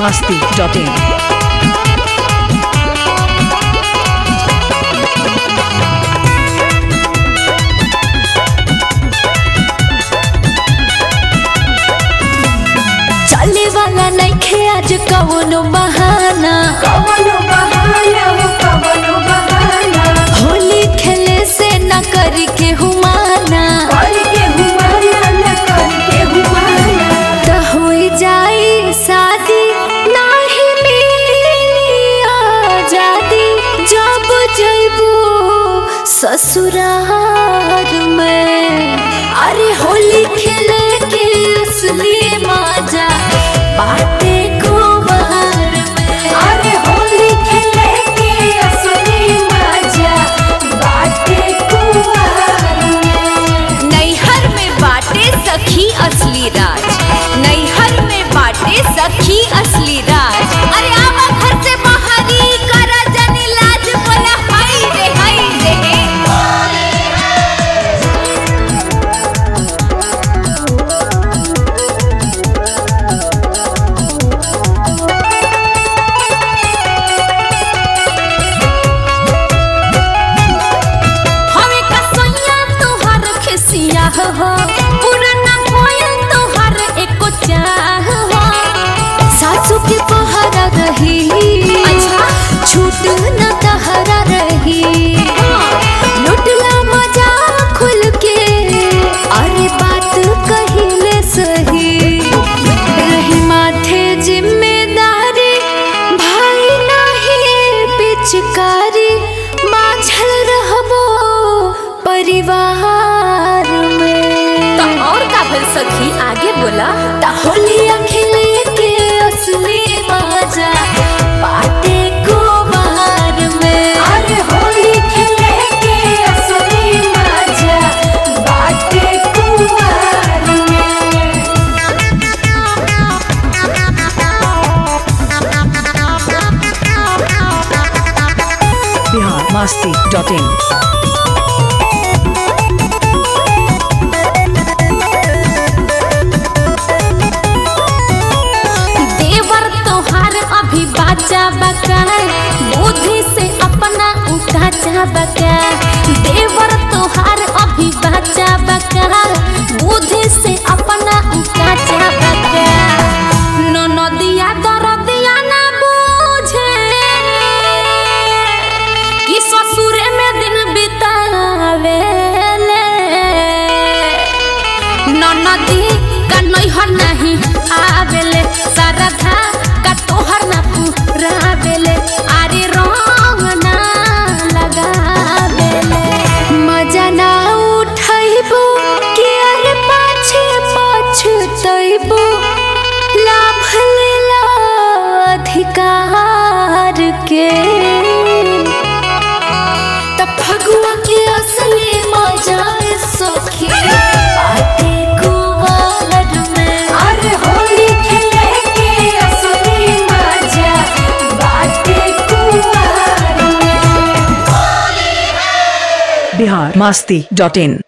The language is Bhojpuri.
masti.in. चले वाला नइखे आज कवनो बहाना कवनो बहाना हो कवनो बहाना होली खेले से न करी के हुमाना करके हुमाना न करके हुमाना त होई जाई शादी नाही मिली आजादी जब जइबू ससुराल में अरे होली खेले के असली मजा बाटे कुमार में अरे होली खेले के असली मजा बाटे कुंवर में नैहर में बाटे सखी असली राज नैहर में बाटे सखी असली राज अरे आवा घर से बाहरी करा जनी लाज बोला हाय रे हाय रे हवे कसैया तोहर खिसिया हो पुराना कोयल तोहर एको चाह हो सासू के पहरा रही अच्छा छूट न तहरा रही लुटला मजा खुल के अरे बात कहिले सही रही माथे जिम्मेदारी भाई नाही पिचकारी माझल रहबो परिवार में तो और का भल सखी आगे बोला ता होलिया खेले के असली मजा बाटे कुमार में अरे होली खेले के असली मजा बाटे कुंवर में Bihar masti.in. देवर तोहार अभी बाचा बका बुद्धि से अपना उकाचा बका देवर तोहार अभी बाचा बका बुद्धि से अपना उकाचा बका ननदिया दरदिया ना बूझे कि ससुरे में दिन बितावेले ननदी का नैहर नहीं आवेले सरधा का तोहर ना पुरावेले अरे रंग ना लगावेले मजा ना उठैबो कि अरे पाछे पछतैबो लाभ लेला अधिकार के त फगुआ के असली मजा सखी बाटे कुवार में अरे होली खेले के असली मजा बाटे कुंवर में Bihar masti.in.